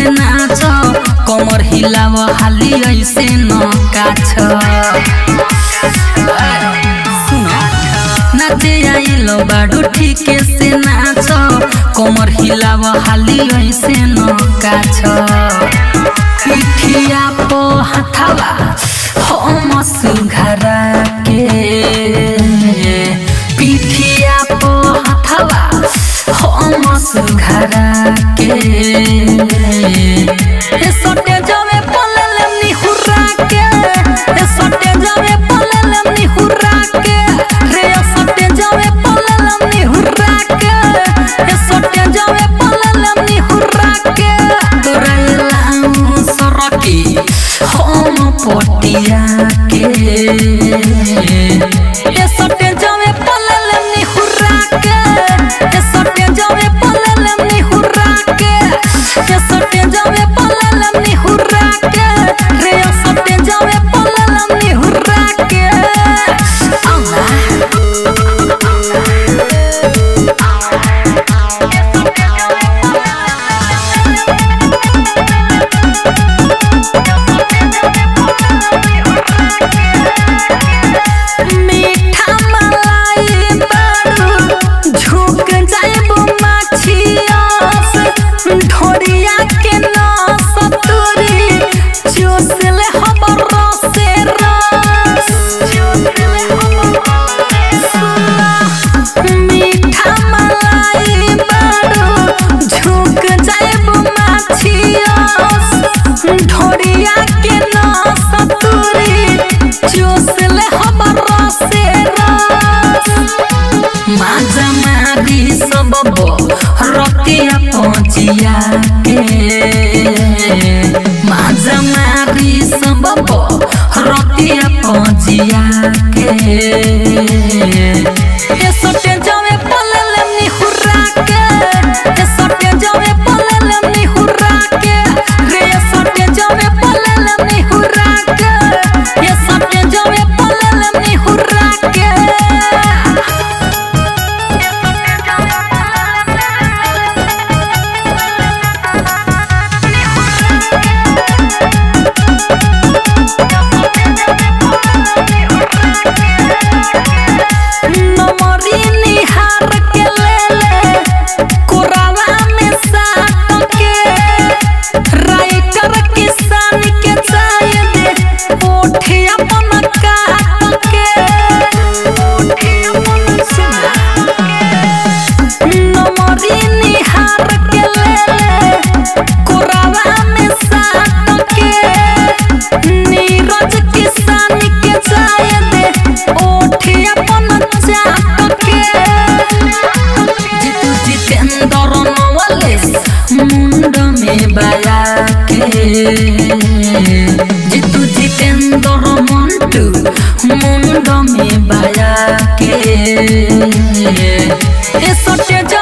नाच कमर हिलाव हाली ऐसे न काछ नाचे आइलो बाडू ठीके से नाच कमर हिलाव हाली ऐसे न काछ पिठिया पो हाथावा हम सुघरा के पिठिया पो हाथावा हम सुघरा के ए सटे जावे पलले निहुरा के ए सटे जावे पलले निहुरा के रे ए सटे जावे पलले निहुरा के ए सटे जावे पलले निहुरा के तोरा लाऊ सरकी हम पटिया के ए सटे जावे पलले निहुरा के ए सटे जावे पलले निहुरा के ए सटे जावे पलले निहुरा के रे ए सटे जावे पलले निहुरा के आला मीठा मलाई बारू झुक जाइबो माछियास ढोरिया के नस तुरी चूसले हमर रसे रस मीठा मलाई बारू झुक जाइबो माछियास ढोरिया के नस तुरी चूसले हमर रसे रस माजा मारी सब रतिया पहुँचिया के माजा मारी सब रतिया पहुँचिया के ए सटे जावे पलले निहुरा के ए सटे जावे पलले निहुरा के रे ए सटे जावे पलले निहुरा के ए सटे जावे पलले निहुरा के नमरी निहार के लेले कोरावा में साट के राइटर किसान के चाय दे ओठे अपन काट के नमरी निहार के लेले कोरावा में साट के नीरज किसान के चाय दे ओठे अपन चाट के जितु जितेंद्र नवलेस मुंड में बाया के जितु जितेंद्र मंटू मुंड में बाया के ए सटे जा